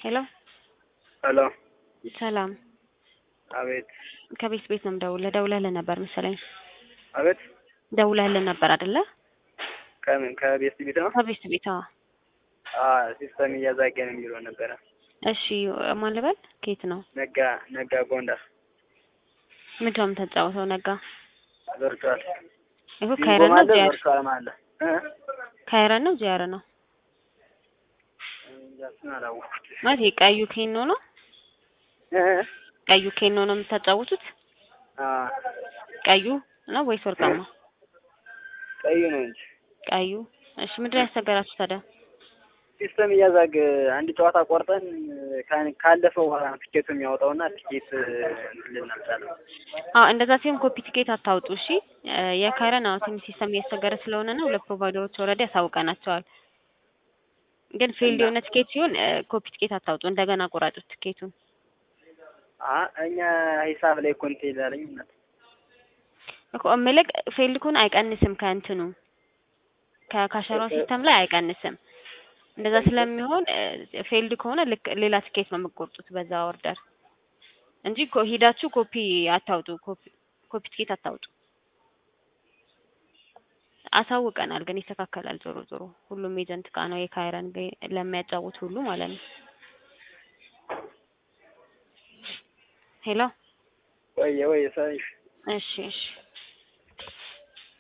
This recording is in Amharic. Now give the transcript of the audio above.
ሄሎ ሄሎ ሰላም አቤት ከቤት ቤት ነው የምደውልልህ። ደውለህልን ነበር መሰለኝ። አቤት ደውለህልን ነበር አይደለ? ከምን ከቤት ቤት ነው? ከቤት ቤት አዎ። አዎ ሲስተም እያዛገ ነው የሚለው ነበረ። እሺ ማን ልበል? ከየት ነው? ነጋ ነጋ ጎንደር ምንድን ነው የምትጫወተው? ነጋ ቨርቹዋል ይሁ ካይረን ነው ዚያር ቨርቹዋል ማለ እ ካይረን ነው ዚያር ነው እንጃ እሱን አላወኩት ማለት የቀዩ ኬኖ ነው እ ቀዩ ኬኖ ነው የምታጫውቱት? አ ቀዩ ነው ወይስ ወርቃማ? ቀዩ ነው እንጂ ቀዩ። እሺ ምንድን ነው ያስቸገራችሁ ታዲያ? ሲስተም እያዛገ አንድ ጨዋታ ቆርጠን ካን- ካለፈው በኋላ ነው ቲኬቱ የሚያወጣውና ቲኬት እንትን ልንል አልቻልንም። አዎ እንደዛ ሲሆን ኮፒ ቲኬት አታውጡ። እሺ እ የካይረን አዎ ትንሽ ሲስተም እያስቸገረ ስለሆነ ነው ለፕሮቫይደሮች ኦልሬዲ ያሳውቀናቸዋል። ግን ፊልድ የሆነ ቲኬት ሲሆን እ ኮፒ ቲኬት አታውጡ። እንደገና ቆራጩት ቲኬቱን። አ እኛ ሂሳብ ላይ እኮ እንትን ይላለኝ እናት እኮ እምልህ ፊልድ ከሆነ አይቀንስም ከእንትኑ ከካሸሯ ሲስተም ላይ አይቀንስም። እንደዛ ስለሚሆን ፌልድ ከሆነ ልክ ሌላ ትኬት ነው የምትቆርጡት በዛ ኦርደር እንጂ ኮ- ሂዳችሁ ኮፒ አታውጡ። ኮፒ ኮፒ ትኬት አታውጡ። አሳውቀናል፣ ግን ይስተካከላል። ዞሮ ዞሮ ሁሉም ኤጀንት ጋ ነው የካይረን ጋ- ለሚያጫውት ሁሉ ማለት ነው። ሄሎ ወየ ወየ ሰይፍ እሺ እሺ